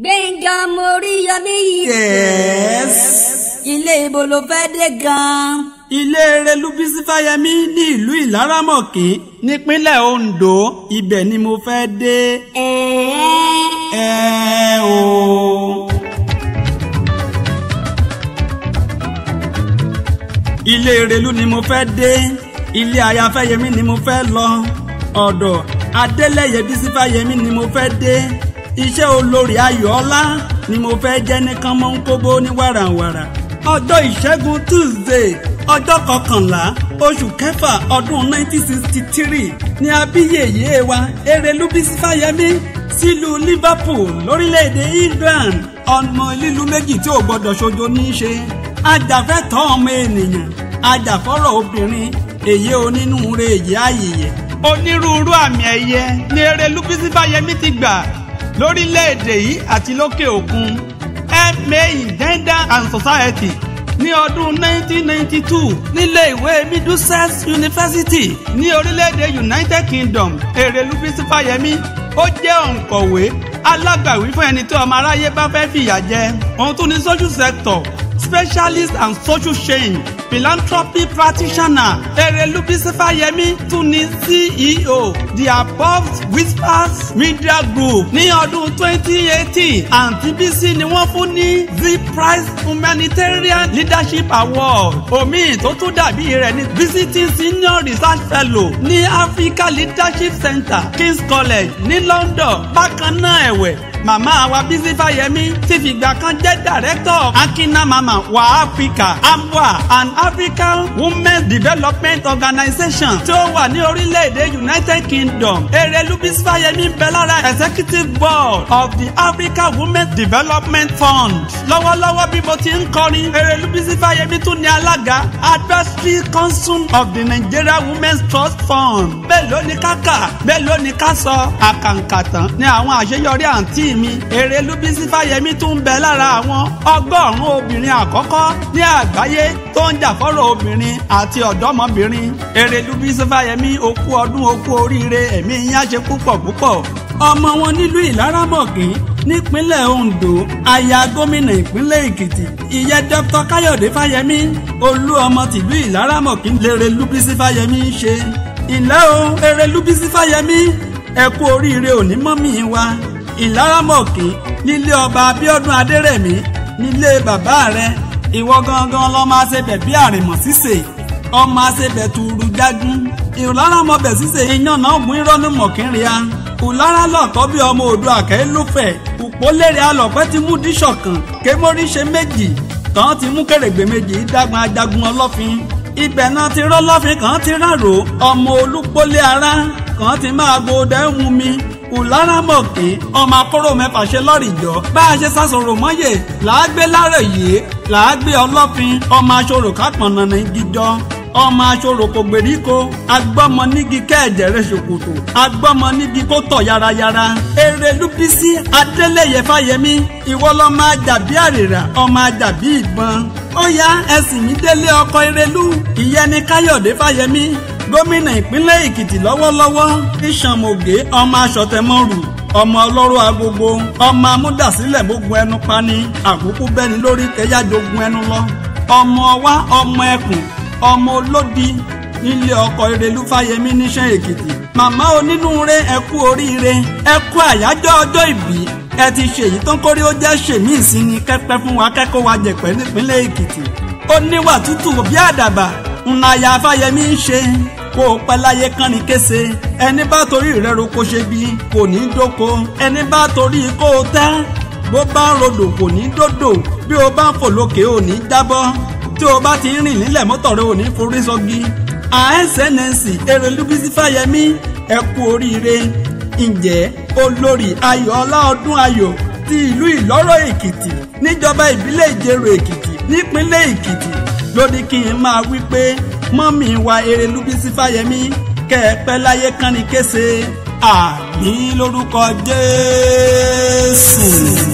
gbẹ̀ngà Móríyọmí. Yes. ilé ibo ló fẹ́ dé gan-an. ilé Erelú Bísí Fáyẹmí ní ìlú Ìlárámọ̀kí nípínlẹ̀ Ondo ibẹ̀ ni mo fẹ́ dé. ẹ̀ẹ́ ẹ o. ilé Erelú ni mo fẹ́ dé ilé aya Fáyẹmí ni mo fẹ́ lọ ọ̀dọ̀ Adélẹ́yẹ Bísí Fáyẹmí ni mo fẹ́ dé iṣẹ́ olórí Ayọ̀ọ́lá ni mo fẹ́ jẹ́ ní kánmọ́nkóbó ní wàràwàrà ọjọ́ ìṣẹ́gun Tuesday ọjọ́ kọkànlá oṣù kẹfà ọdún 1963 ni abíyèyé wa Erelú Bísí Fáyẹmí sílùú Liverpool lórílẹ̀‐èdè England ọmọ lílu méjì tí ò gbọ́dọ̀ ṣojo ní í ṣe ajàfẹ́tọ̀ ọmọ ènìyàn ajàfọ́rọ̀ obìnrin èyí onínúure èyí àyèyẹ. onírúurú àmì ẹ̀yẹ ni Erelú Bísí Fáyẹmí ti gbà lórílẹ̀‐èdè yìí àti lókè òkun MA in Gender and Society ní ọdún 1992 nílé ìwé Middlesex University ní orílẹ̀-èdè United Kingdom Erelú Bísí Fáyẹmí ó jẹ́ òǹkọ̀wé alágbàwí fún ẹni tí ọmọ aráyé bá fẹ́ fìyà jẹ òun tún ní social sector specialist and social change philanthropy practitioner Erelú Bísí Fáyẹmí tún ní CEO the above whispers media group ní ọdún 2018 àǹtí Bísí ni wọ́n fún ní the prize humanitarian leadership award omi tó tún dàbí rẹ̀ ní visiting senior research fellow ní Africa leadership center King's College ní London bákan náà ẹ̀wẹ̀ màmá wa Bísí Fáyẹmí ti fìgbà kan jẹ́ director of Akina Mama wa Africa AMWA an African Women's Development Organization tí ó wà ní orílẹ̀-èdè United Kingdom Erelú Bísí Fáyẹmí ń bẹ lára executive board of the Africa Women's Development Fund lọ́wọ́lọ́wọ́ bí mo ti ń kọrin Erelú Bísí Fáyẹmí tún ní alága advisory council of the Nigeria Women's Trust Fund bẹ́ẹ̀ ló ní ká kà bẹ́ẹ̀ ló ní ká sọ àkàǹkàtàn ní àwọn àṣeyọrí àǹtí mi Erelú Bísí Fáyẹmí tún ń bẹ lára àwọn ọgọ́rùn-ún obìnrin àkọ́kọ́ ní àgbáyé tó ń jà fọ́rọ̀ obìnrin àti ọ̀dọ́mọbìnrin Erelú Bísí Fáyẹmí okú ọdún okú oríire ẹ̀mí yín á ṣe púpọ̀ púpọ̀. ọmọ wọn nílùú Ìlárámọ̀kí nípínlẹ̀ Ondo aya gómìnà ìpínlẹ̀ Èkìtì ìyẹn Dr. Káyọ̀dé Fáyẹmí olú ọmọ tìlú Ìlárámọ̀kí l'Erelú Bísí Fáyẹmí ń ṣe. ìlẹ́ o Erelú Bísí Fáyẹmí ẹ kú oríire òní mọ́mì wa ìlárámọ̀kì nílé ọba abíọ́dún adérẹ̀mí nílé bàbá rẹ̀ ìwọ gangan lọ máa ṣe bẹ̀ bí àrìmọ̀ ṣíṣe ọmọ àṣebẹ̀ tuuru jágún ìlárámọ̀bẹ̀ ṣíṣe iyán náà mú irọ́nù mọ̀kínrìá ìlára lọ́kọ́ bí ọmọ odò àkẹ́ lófẹ̀ òpólérè alọ̀pẹ́ ti mú díṣọ̀kan kémórí ṣe méjì kan ti mú kèrègbè méjì dágun ajagun ọlọ́fin ibẹ̀ náà ti rọ́lọ́fin kan ti rárò ọmọ olúpólé ara kan ti máa gbódẹ́ ń mú mi ìlárámọ̀kì ọmọ akóró mẹ́fà ṣe lọ́rìjọ́ bá a ṣe sásòrò mọ́yè làágbé lárẹ̀ yìí làágbé ọlọ́fin ọmọ aṣọ́rò kápọ̀nà ní gíjọ́ ọmọ aṣọ́rò kò gbèríko agbọ́mọ nígi kẹ́ẹ̀jẹ̀rẹ̀ ṣòkòtò agbọ́mọ nígi kó tọ̀ yarayara Erelú Bísí Adélẹ́yẹ Fáyẹmí ìwọ lọ máa jàbí àrèrà ọmọ ajàbí ìbọn ó yá ẹsìn mi délé ọkọ Erelú ìyẹn ni Káyọ̀dé Fáyẹmí gómìnà ìpínlẹ̀ èkìtì lọ́wọ́lọ́wọ́ ìṣàmògé ọmọ aṣọ̀tẹ̀mọ́rù ọmọ ọlọ́rọ̀ agogo ọmọ amúdàsílẹ̀ gbógun ẹnu pani àkókò bẹ́ni lórí kẹyà jogun ẹnu lọ ọmọ wa ọmọ ẹkùn ọmọ olódi nílé ọkọ Erelú Fáyẹmí níṣẹ́ èkìtì màmá onínúure ẹ kú oríire ẹ kú àyájọ́ ọjọ́ ìbí ẹ ti ṣèyí tó ń kórí ó jẹ́ ṣèmí ìsinmi kẹ́pẹ́ fún wa kẹ́kọ̀ọ́ wa jẹ̀pẹ́ nípínlẹ̀ èkìtì ó níwà tútù bí àdàbà ńláyà Fáyẹmí ń ṣe kó o pẹ́ láyé kán ní kése ẹni bá torí rẹ̀ roko ṣe bí kò ní dóko ẹni bá torí kó o tẹ́ bó bá ń rodò kò ní dòdò bí o bá ń fò lókè ò ní jábọ́ tí o bá ti ń rìn nílẹ̀ mọ́tò rẹ ò ní forí sọ́gi àẹ́sẹ̀nẹ̀sì Erelú Bísí Fáyẹmí ẹ kú oríire ǹjẹ́ olórí Ayọ̀ọ́lá ọdún ayọ̀ ti ìlú Ìlọ́rọ̀ Èkìtì níjọba ìbílẹ̀ Ìjẹ̀rò Èkìtì nípínlẹ̀ Èkìtì ló ní kí n máa wí pé mọ́mì wa Erelú Bísí Fáyẹmí kẹ́ ẹ pẹ́ láyé kán ní kése àmì lórúkọ Jésù.